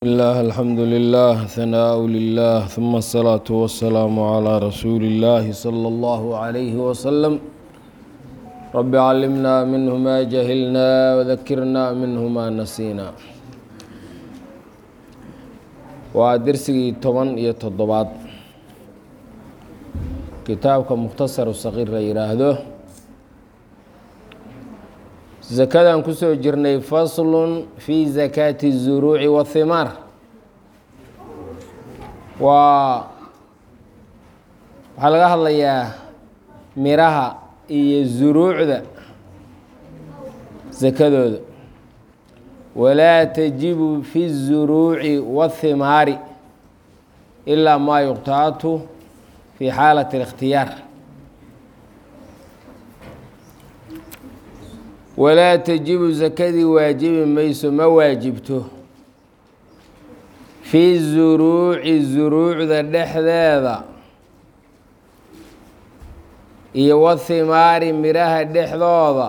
الله الحمد لله ثناء لله ثم الصلاة والسلام على رسول الله صلى الله عليه وسلم رب علمنا منه ما جهلنا وذكرنا منه ما نسينا waa dersigii toban iyo toddobaad kitaabka mukhtasaru saqiir la yidhaahdo sakadaan kusoo jirnay faslun fi zakaati الzuruuci wahimaar waa waxaa laga hadlayaa miraha iyo zuruucda sakadooda walaa tajibu fi الzuruuci wahimaari ilaa maa yuqtaatu fi xaalati اlikhtiyaar walaa tajibu sakadii waajibi mayso ma waajibto fi zuruuci zuruucda dhexdeeda iyo wahimaari midhaha dhexdooda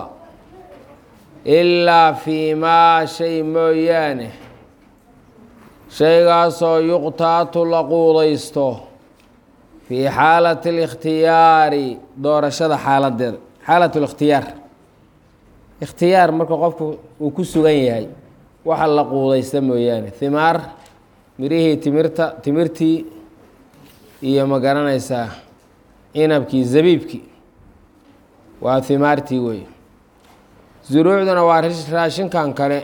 ilaa fii maa shay mooyaane shaygaasoo yuqtaatu la quudaysto fii xaalati اlikhtiyaari doorashada xaaladeeda xaalat اlikhtiyaar ikhtiyaar marka qofku uu ku sugan yahay waxa la quudaysta mooyaane himaar mirihii timirta timirtii iyo ma garanaysaa cinabkii zabiibkii waa himaartii wey zuruucduna waa raashinkan kale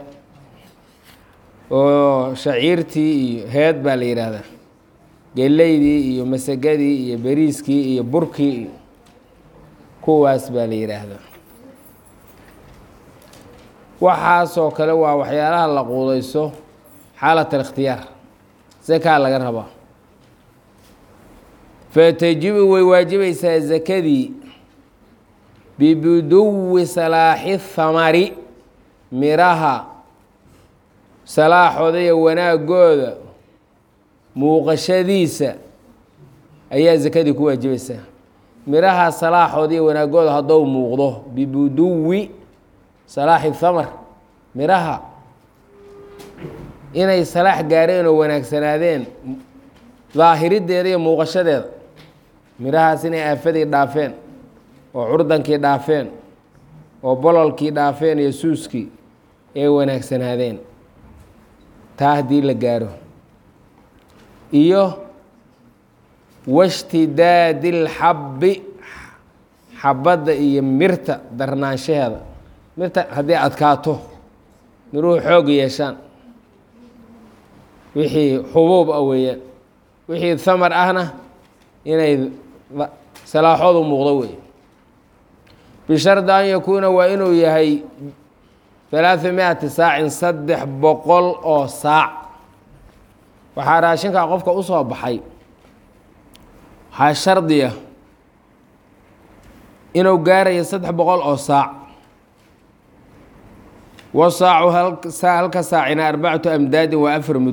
oo shaciirtii iyo heed baa la yidhaahdaa geleydii iyo masagadii iyo beriiskii iyo burkii iyo kuwaas baa la yidhaahdaa waxaasoo kale waa waxyaalaha la quudayso xaalat alikhtiyaar zakaa laga rabaa fatajibu way waajibaysaa zakadii bibuduwi salaaxi thamari miraha salaaxooda iyo wanaagooda muuqashadiisa ayaa zakadii ku waajibaysaa miraha salaaxooda iyo wanaagooda haddou muuqdo bibuduwi salaaxi thamar miraha inay salaax gaareen oo wanaagsanaadeen daahirideeda iyo muuqashadeeda mirahaas inay aafadii dhaafeen oo curdankii dhaafeen oo bololkii dhaafeen iyo suuskii ay wanaagsanaadeen taa haddii la gaaro iyo washtidaadi اlxabbi xabadda iyo mirta darnaanshaheeda mirta haddii adkaato miruhu xoog yeeshaan wixii xubuub ah weeyaan wixii thamar ahna inay salaaxoodu muuqdo wey bishardi an yakuuna waa inuu yahay halaaثa mi-ati saacin saddex boqol oo saac waxaa raashinkaa qofka u soo baxay waxaa shardiya inuu gaarayo saddex boqol oo saac wasaacu halka saacina arbacatu amdaadin waa afar mud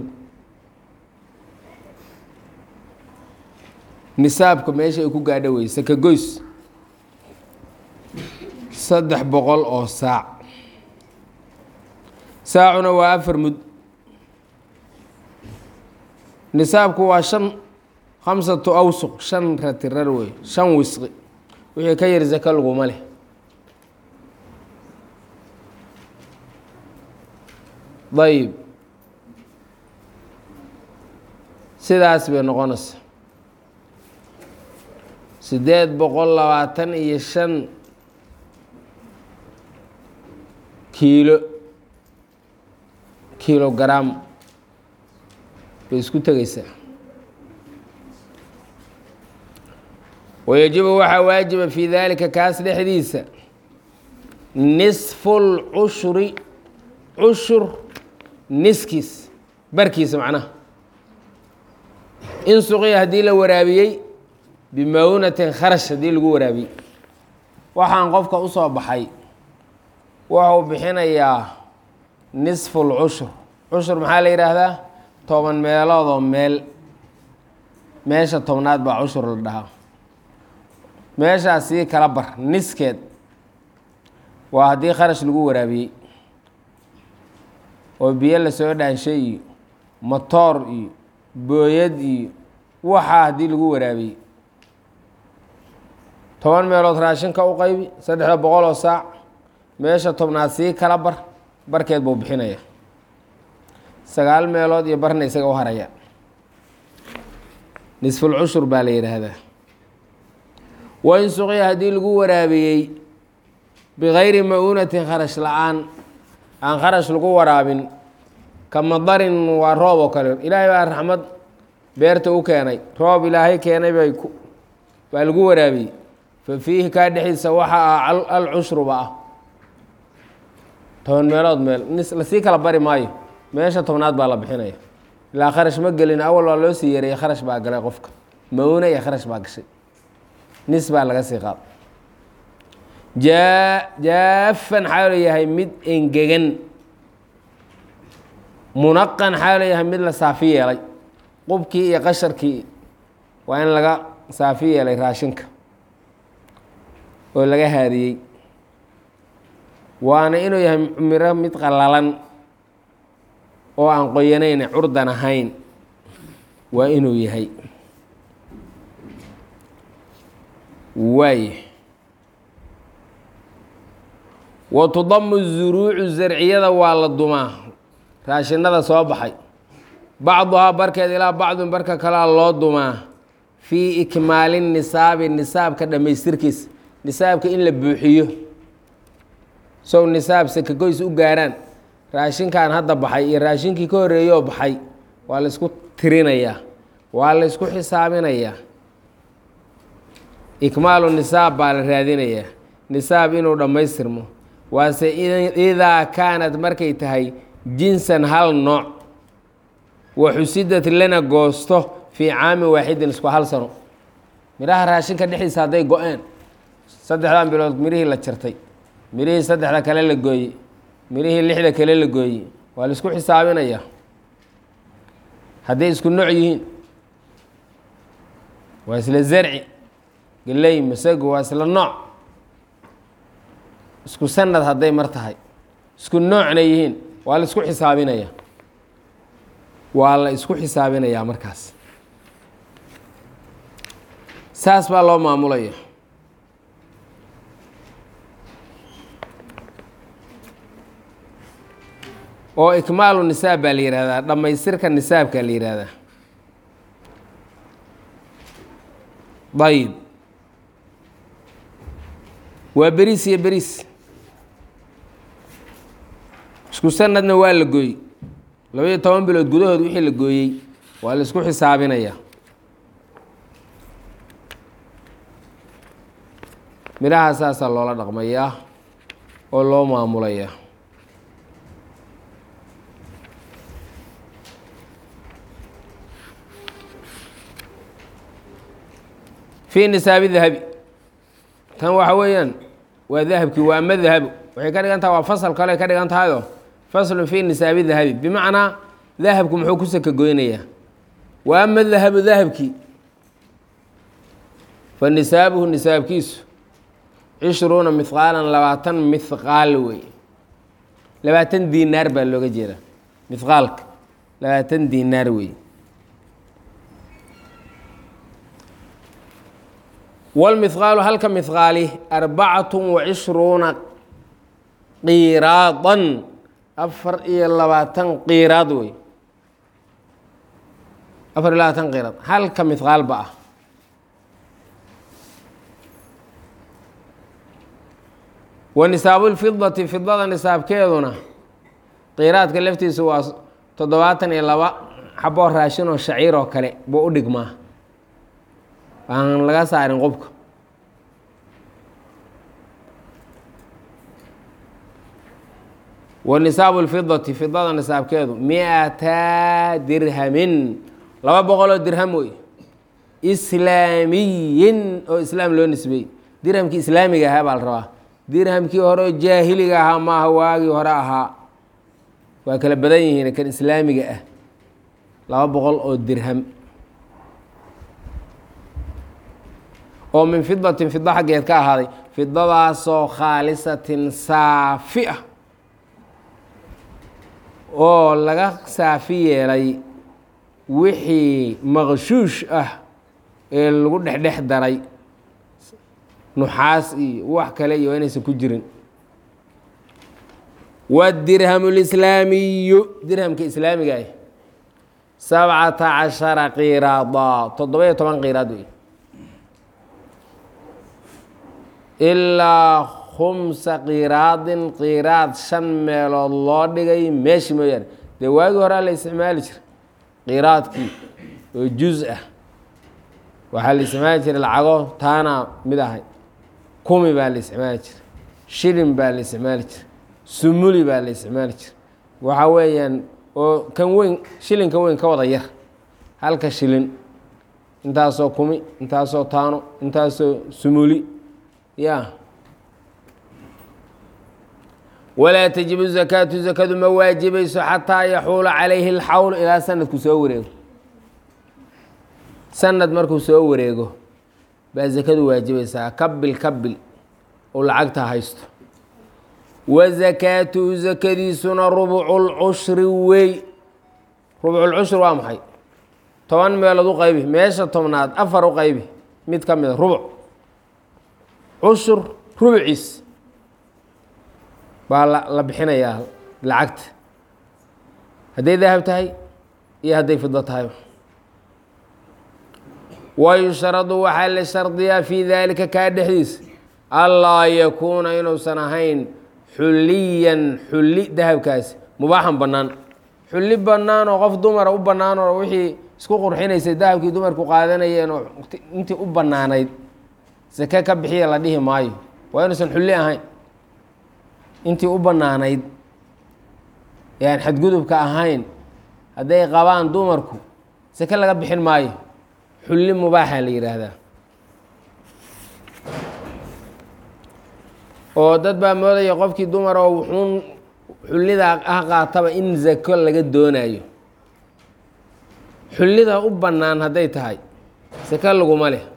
nisaabka meesha ay ku gaadho wey sakagoys saddex boqol oo saac saacuna waa afar mud nisaabku waa shan khamsatu awsuq shan ratirar wey shan wisqi wixii ka yar saka laguma leh dayib sidaas bay noqonaysa siddeed boqol labaatan iyo shan kiilo kilogram bay isku tegeysaa wayajibu waxaa waajiba fii daalika kaas dhexdiisa nisfu lcushuri cushur niskiis barkiisa macnaha in suqiya haddii la waraabiyey bimawnatin kharash haddii lagu waraabiyey waxaan qofka u soo baxay wuxuu bixinayaa nisfu lcushur cushur maxaa la yidhaahdaa toban meeloodoo meel meesha tobnaad baa cushur la dhahaa meeshaas sii kala bar niskeed waa haddii kharash lagu waraabiyey oo biyo lasoo dhaanshay iyo motoor iyo booyad iyo waxaa haddii lagu waraabiyey toban meelood raashinka u qaybi saddexda boqol oo saac meesha tobnaad sii kala bar barkeed buu bixinaya sagaal meelood iyo barna isaga u haraya nisful cushur baa la yidhaahdaa wain suqiya haddii lagu waraabiyey bikayri ma-uunatin kharash la-aan aan kharash lagu waraabin ka madarin waa roob oo kale ilaahay baa raxmad beerta u keenay roob ilaahay keenay bay baa lagu waraabiyey fa fiihi kaa dhexdiisa waxa ah alcushruba ah toban meelood meel lasii kala bari maayo meesha tobnaad baa la bixinaya ilaa kharash ma gelin awal waa loo sii yareeyey kharash baa galay qofka ma-uuna iyo kharash baa gashay nis baa laga sii qaad jaa jaafan xaalo yahay mid engegan munaqan xaalo yahay mid la saafi yeelay qubkii iyo qasharkii waa in laga saafi yeelay raashinka oo laga haadiyey waana inuu yahay miro mid qalalan oo aan qoyanayn curdan ahayn waa inuu yahay waay wa tudamu zuruucu zarciyada waa la dumaa raashinada soo baxay bacduhaa barkeed ilaa bacdin barka kalea loo dumaa fii ikmaali nisaabi nisaabka dhammaystirkiisa nisaabka in la buuxiyo sow nisaab sakagoys u gaaraan raashinkan hadda baxay iyo raashinkii ka horreeyoo baxay waa la isku tirinayaa waa la isku xisaabinayaa ikmaalu nisaab baa la raadinayaa nisaab inuu dhammaystirmo waase idaa kaanad markay tahay jinsan hal nooc wa xusidad lana goosto fii caamin waaxidin isku hal sano midhaha raashinka dhexdiisa hadday go-een saddexdan bilood mirihii la jartay mirihii saddexda kale la gooyey mirihii lixda kale la gooyey waa la isku xisaabinayaa hadday isku nooc yihiin waa isla zarci geley masago waa isla nooc isku sanad hadday mar tahay isku noocna yihiin waa la isku xisaabinayaa waa la isku xisaabinayaa markaas saas baa loo maamulaya oo ikmaalu nisaab baa la yihahdaa dhammaystirka nisaabka la yihahdaa ayib waa beriis iyo beriis isku sanadna waa la gooyey labaiyo toban bilood gudahood wixii la gooyey waa la isku xisaabinayaa midhaha saasaa loola dhaqmayaa oo loo maamulayaa fii nisaabi dahabi tan waxa weeyaan waa dahabkii waa ama dahabu waxay ka dhigan taha waa fasal kale ka dhigan tahayoo faslun fii nisaabi dahabi bimacnaa dahabku muxuu ku saka goynayaa wa ama dahabu dahabkii fa nisaabuhu nisaabkiisu cishruuna mihqaalan labaatan mihqaal wey labaatan diinaar baa looga jeedaa mihqaalka labaatan diinaar wey wاlmihqaalu halka mihqaali arbacatu wacishruuna qiiraadan afar iyo labaatan qiiraad wey afar iyo labaatan qiiraad halka mihqaalba ah wa nisaabu lfidati fidada nisaabkeeduna qiiraadka laftiisa waa toddobaatan iyo laba xaboo raashin oo shaciir oo kale buu u dhigmaa aan laga saarin qubka wa nisaabu lfidati fidada nisaabkeedu mi-ata dirhamin laba boqoloo dirham wey islaamiyin oo islaam loo nisbeeyey dirhamkii islaamiga ahaa baa la rabaa dirhamkii hore oo jaahiliga ahaa maaha waagii hore ahaa waa kala badan yihiin kan islaamiga ah laba boqol oo dirham oo min fidatin fida xaggeed ka ahaaday fidadaasoo khaalisatin saafi ah oo laga saafi yeelay wixii maqshuush ah ee lagu dhexdhex daray nuxaas iyo wax kale iyo inaysan ku jirin wadirhamu lislaamiyu dirhamka islaamiga ah sabcata cashara qiraada toddoba-iyo toban qiraad wey ilaa khumsa qiraadin qiraad shan meelood loo dhigay meeshi mooyaane dee waagii horaa la isticmaali jiray qiraadkii oo juz ah waxaa la isticmaali jiray lacago taana mid ahay kumi baa la isticmaali jiray shilin baa la isticmaali jiray sumuli baa la isticmaali jiray waxaa weeyaan oo kan weyn shilinkan weyn ka wada yar halka shilin intaasoo kumi intaasoo taano intaasoo sumuli ya walaa tajibu zakaatu zakadu ma waajibayso xataa yaxuula calayhi اlxawl ilaa sanadku soo wareego sanad markuu soo wareego baa zakadu waajibaysaa kabil kabil oo lacagta haysto wa zakaatuhu zakadiisuna rubcu lcushri wey rubculcushri waa maxay toban meelood u qaybi meesha tobnaad afar u qaybi mid ka mida rubuc cushur rubciis baa la la bixinayaa lacagta hadday dahab tahay iyo hadday fido tahay wayushradu waxaa la shardiyaa fii daalika kaa dhexdiisa allaa yakuuna inuusan ahayn xulliyan xulli dahabkaasi mubaaxan bannaan xulli bannaan oo qof dumara u bannaan oo wixii isku qurxinaysay dahabkii dumarku qaadanayeen oo intii u bannaanayd sake ka bixiya la dhihi maayo waa inuusan xulli ahayn intii u bannaanayd ee aan xadgudubka ahayn hadday qabaan dumarku sake laga bixin maayo xulli mubaaxa la yidhaahdaa oo dad baa moodaya qofkii dumar oo wuxuun xullida ah qaataba in zako laga doonayo xullida u bannaan hadday tahay sake laguma leh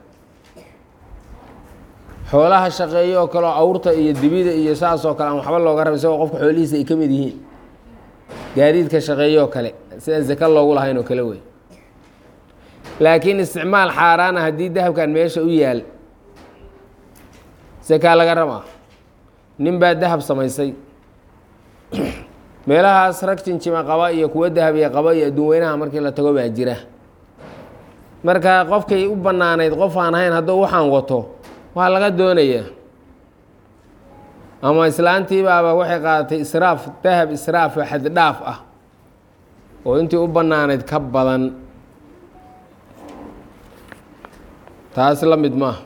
xoolaha shaqeeyo oo kale oo awrta iyo dibida iyo saas oo kale aan waxba looga raba isagoo qofka xoolihiisa ay ka mid yihiin gaadiidka shaqeeyo oo kale sidaan zake loogu lahayn oo kale wey laakiin isticmaal xaaraana haddii dahabkan meesha u yaal sakaa laga rabaa nin baa dahab samaysay meelahaas rag jinjima qaba iyo kuwo dahabiya qaba iyo adduun weynaha markii la tago baa jira marka qofkay u bannaanayd qof aan ahayn hadduu waxaan wato waa laga doonayaa ama islaantiibaaba waxay qaadatay israaf dahab israaf oo xaddhaaf ah oo intii u bannaanayd ka badan taas la mid maaha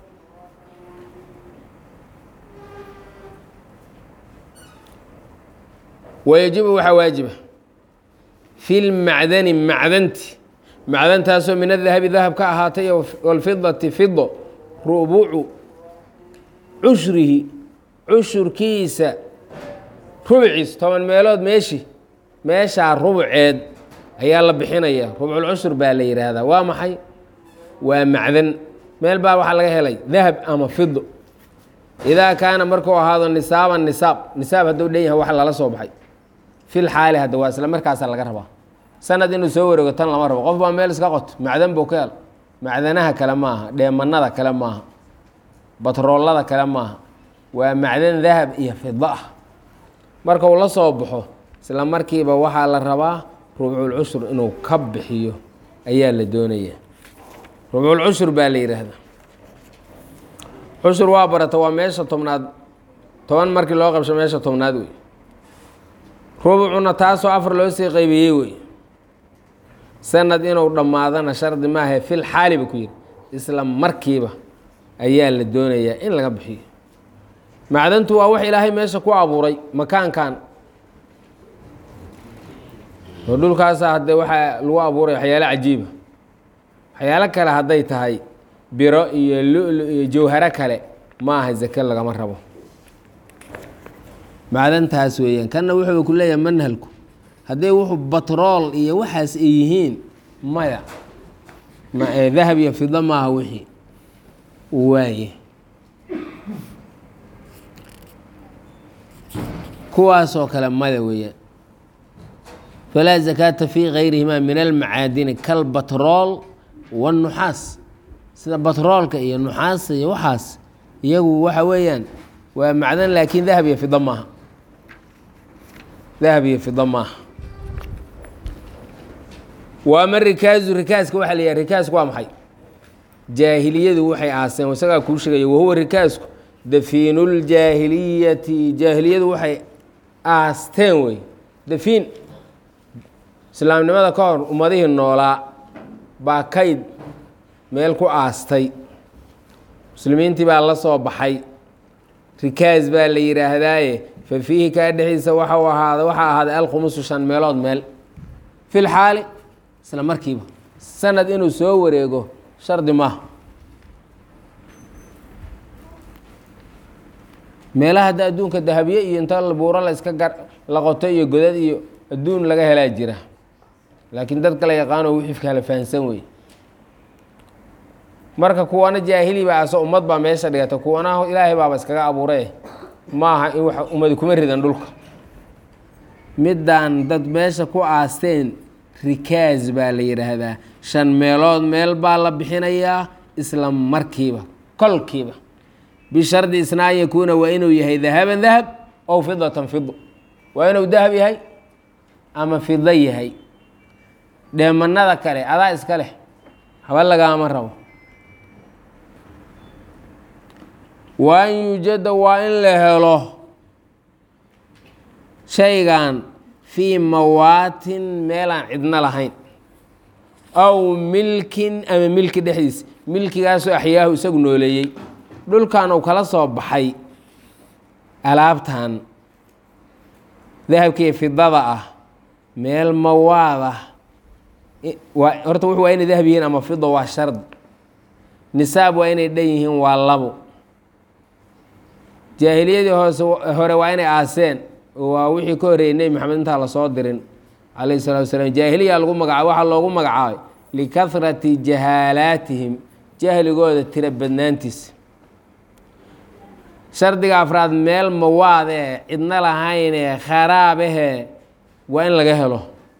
wayajibu waxaa waajiba fi lmacdani macdanti macdantaasoo min adahabi dahab ka ahaatay walfidati fido rubucu cushrihi cushurkiisa rubciis toban meelood meeshi meeshaa rubceed ayaa la bixinaya rubculcushur baa la yidhaahdaa waa maxay waa macdan meel baa waxaa laga helay dahab ama fido idaa kaana markuu ahaado nisaaban nisaab nisaab hadduu dhan yahay wax lala soo baxay fil xaali hadda waa isla markaasaa laga rabaa sanad inuu soo wareego tan lama rabo qof baa meel iska qoto macdan buu ka hel macdanaha kale maaha dheemanada kale maaha batroolada kale maaha waa macdan dahab iyo fido ah marka uu la soo baxo isla markiiba waxaa la rabaa rubculcushur inuu ka bixiyo ayaa la doonaya rubculcushur baa la yidhaahdaa cushur waa barata waa meesha tobnaad toban markii loo qabsho meesha tobnaad wey rubucuna taasoo afar loo sii qaybiyey wey sanad inuu dhammaadana shardi maahae fil xaali ba ku yidhi isla markiiba ayaa la doonayaa in laga bixiyo macdantu waa wax ilaahay meesha ku abuuray makaankan oo dhulkaasa haddee waxaa lagu abuuray waxyaalo cajiiba waxyaalo kale hadday tahay biro iyo lulu iyo jawharo kale ma aha zake lagama rabo macdantaas weeyaan kanna wuxuu ku leeyahay manhalku hadday wuxuu batrool iyo waxaas ay yihiin maya dahab iyo fido maaha wixii waaye kuwaasoo kale mada weeyaan falaa zakaata fii gayrihimaa min almacaadini kalbatrool wanuxaas sida batroolka iyo nuxaasa iyo waxaas iyagu waxa weeyaan waa macdan laakiin dahab iyo fida maaha dahab iyo fida maaha waama rikaazu rikaaska waxaa la yidhaha rikaasku waa maxay jaahiliyadu waxay aaseen isagaa kuu sheegaya wahuwa rikaasku dafiinuuljaahiliyati jaahiliyadu waxay aasteen wey dafiin islaamnimada ka hor ummadihii noolaa baa kayd meel ku aastay muslimiintii baa la soo baxay rikaas baa la yidhaahdaaye fa fiihi kaa dhexdiisa waxau ahaada waxaa ahaaday alkhumusu shan meelood meel fi lxaali isla markiiba sanad inuu soo wareego shardi maaha meelaha hadda adduunka dahabye iyo inta buuro la iska gar la qoto iyo godad iyo adduun laga helaa jira laakiin dad kala yaqaano wixii kala fahansan wey marka kuwana jaahili baa aso ummad baa meesha dhigata kuwana ilaahay baaba iskaga abuure maaha in wax ummadi kuma ridan dhulka middaan dad meesha ku aasteen rikaas baa la yidhaahdaa shan meelood meel baa la bixinayaa isla markiiba kolkiiba bishardi isna an yakuuna waa inuu yahay dahaban dahab ow fidatan fido waa inuu dahab yahay ama fido yahay dheemanada kale adaa iska leh haba lagaama rabo wa an yuujada waa in la helo shaygan fii mawaatin meelaan cidno lahayn aw milkin ama milki dhexdiisa milkigaasoo axyaahu isagu nooleeyey dhulkan uu kala soo baxay alaabtan dahabkiiyo fidada ah meel mawaad ah waa horta wuxu waa inay dahab yihiin ama fido waa shardi nisaab waa inay dhan yihiin waa labo jaahiliyadii hoose hore waa inay aaseen waa wixii ka horreeyey nebi maxamed intaa lasoo dirin calayhi salatu wasalaam jaahiliya lagu magacaabay waxaa loogu magacaabay likahrati jahaalaatihim jahligooda tira badnaantiisa shardiga afraad meel mawaad ee cidno lahayn ee kharaabahee waa in laga helo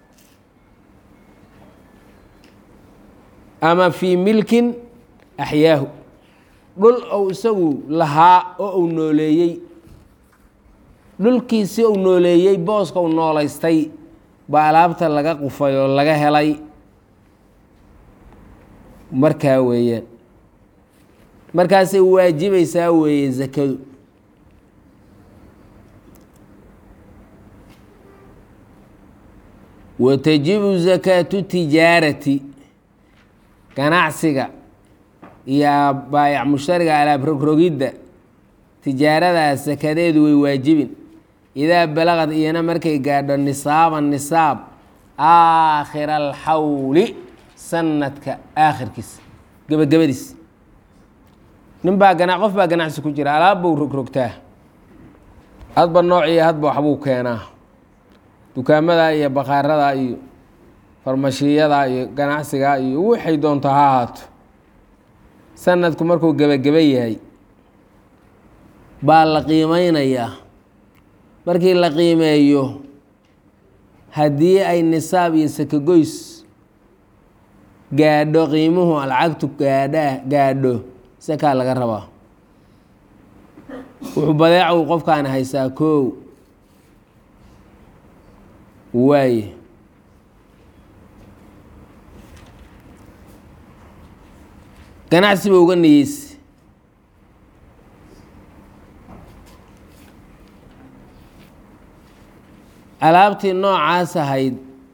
ama fii milkin axyaahu dhul ou isagu lahaa oo uu nooleeyey dhulkiisi uu nooleeyey booska uu noolaystay baa alaabta laga qufay oo laga helay markaa weeyaan markaasay waajibaysaa weeye zakadu wa tajibu zakaatu tijaarati ganacsiga iyo baayac mushtariga alaab rogrogidda tijaaradaas sakadeedu way waajibin idaa balaqad iyana markay gaadho nisaaban nisaab aakhira alxawli sanadka aakhirkiisa gebagabadiis nin baa gana qof baa ganacsi ku jira alaab buu rogrogtaa hadba noociyo hadba waxbuu keenaa dukaamada iyo bakhaarada iyo farmashiyada iyo ganacsiga iyo waxay doonto ha ahaato sanadku markuu gebageba yahay baa la qiimeynayaa markii la qiimeeyo haddii ay nisaab iyo sakagoys gaadho qiimuhu lacagtu gaadha gaadho sakaa laga rabaa wuxuu badeeca uu qofkaani haysaa koow waaye ganacsi ba uga niyeyse alaabtii noocaas ahayd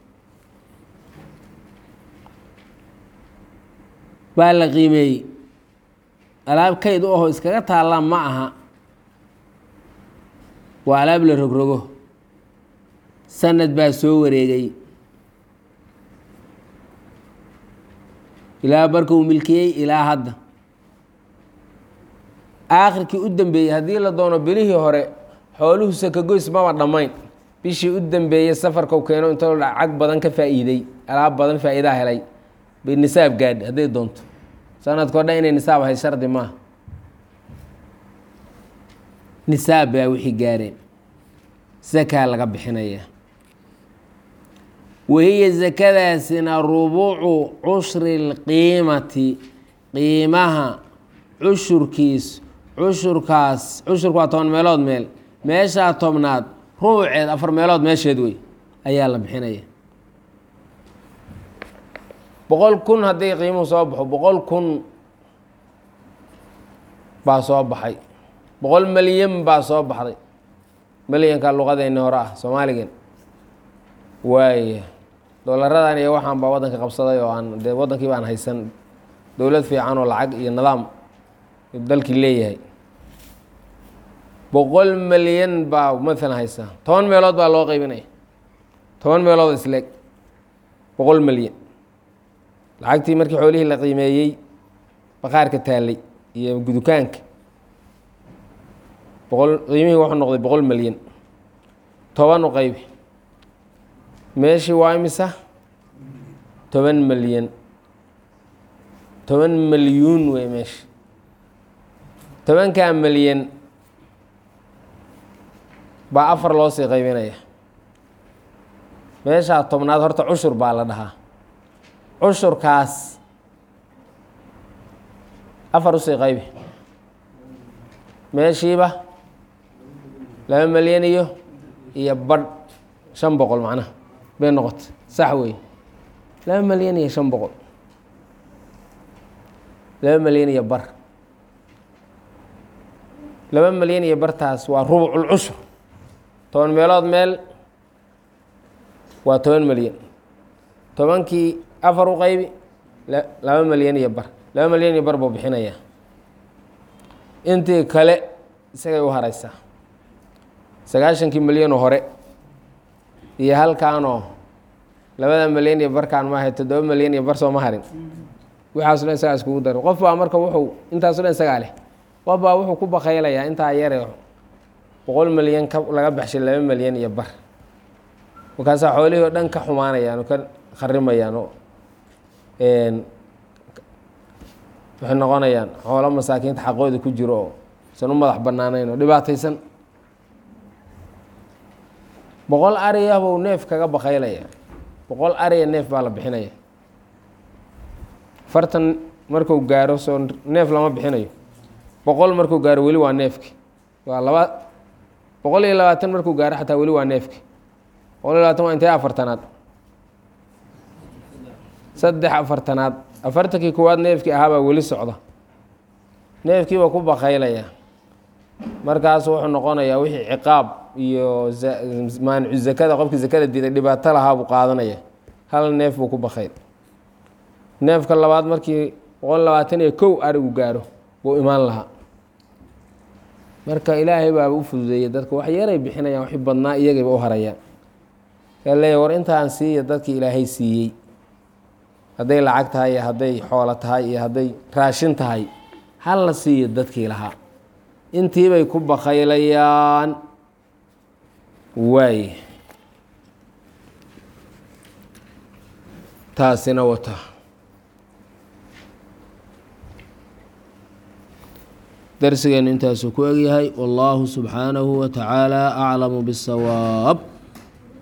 baa la qiimeeyey alaab kayd u aho iskaga taalla ma aha waa alaab la rogrogo sanad baa soo wareegay ilaa markuu milkiyey ilaa hadda aakhirkii u dambeeyey haddii la doono bilihii hore xooluhu sakagoys maba dhammayn bishii u dambeeyey safarkau keeno intoo lacag badan ka faa'iiday alaab badan faa'iidaa helay bay nisaab gaadhi hadday doonto sanadkao dhan inay nisaab ahay shardi maaha nisaab baa wixii gaareen sakaa laga bixinaya wahiya sakadaasina rubucu cushri lqiimati qiimaha cushurkiis cushurkaas cushurku waa toban meelood meel meeshaa tobnaad rubuceed afar meelood meesheed wey ayaa la bixinaya boqol kun haddii qiimuhu soo baxo boqol kun baa soo baxay boqol malyan baa soo baxday malyanka luqadeenni hore ah soomaaligan waaya doolaradan iyo waxaan baa waddanka qabsaday oo aan dee waddankii baan haysan dowlad fiican oo lacag iyo nidaam dalkii leeyahay boqol malyan baa maalan haysa toban meelood baa loo qeybinaya toban meelood isleeg boqol malyan lacagtii markii xoolihii la qiimeeyey baqaarka taallay iyo gudukaanka boqol qiimihii wuxuu noqday boqol malyan toban u qaybi meeshii waa imisa toban malyan toban malyuun wey meesha tobankaa malyan baa afar loo sii qaybinaya meeshaa tobnaad horta cushur baa la dhahaa cushurkaas afar usii qaybi meeshiiba laba malyan iyo iyo badh shan boqol macnaha bay noqota sax wey laba malyan iyo shan boqol laba malyan iyo bar laba malyan iyo bartaas waa rubucul cushur toban meelood meel waa toban malyan tobankii afar u qaybi laba malyan iyo bar laba malyan iyo bar buu bixinayaa intii kale isagay u haraysaa sagaashankii malyanoo hore iyo halkaanoo labada malyan iyo barkaan maahay toddoba malyan iyo bar soo ma harin waxaaso dhan isagaa iskugu daro qof baa marka wuxuu intaaso dhan isagaa leh qof baa wuxuu ku bakaylayaa intaa yare boqol malyan ka laga baxshay laba malyan iyo bar markaasaa xoolihii oo dhan ka xumaanayaan oo ka kharimayaan oo waxay noqonayaan xoolo masaakiinta xaqooda ku jiro oo san u madax banaanayn oo dhibaataysan boqol ariya buu neef kaga bakaylaya boqol ariya neef baa la bixinaya fartan marku gaaro soo neef lama bixinayo boqol markuu gaaro weli waa neefki waa laba boqol iyo labaatan markuu gaaro xataa weli waa neefki boqol iyo labatan waa intee afartanaad saddex afartanaad afartankii kuwaad neefkii ahaabaa weli socda neefkiiba ku bakaylaya markaas wuxuu noqonayaa wixii ciqaab iyo maanicu zakada qofkii zakada diiday dhibaato lahaa buu qaadanaya hal neef buu ku bakayl neefka labaad markii boqol labaatan iyo kow arigu gaaro buu imaan lahaa marka ilaahay baaba u fududeeyey dadka wax yaray bixinayaan waxi badnaa iyagayba u harayaan kaa leeya war intaan siiya dadkii ilaahay siiyey hadday lacag tahay iyo hadday xoolo tahay iyo hadday raashin tahay hal la siiyo dadkii lahaa intiibay ku bakaylayaan waay taasina wata darsigeenu intaasuu ku egyahay wallaahu subxaanahu wa tacaala aclamu biاsawaab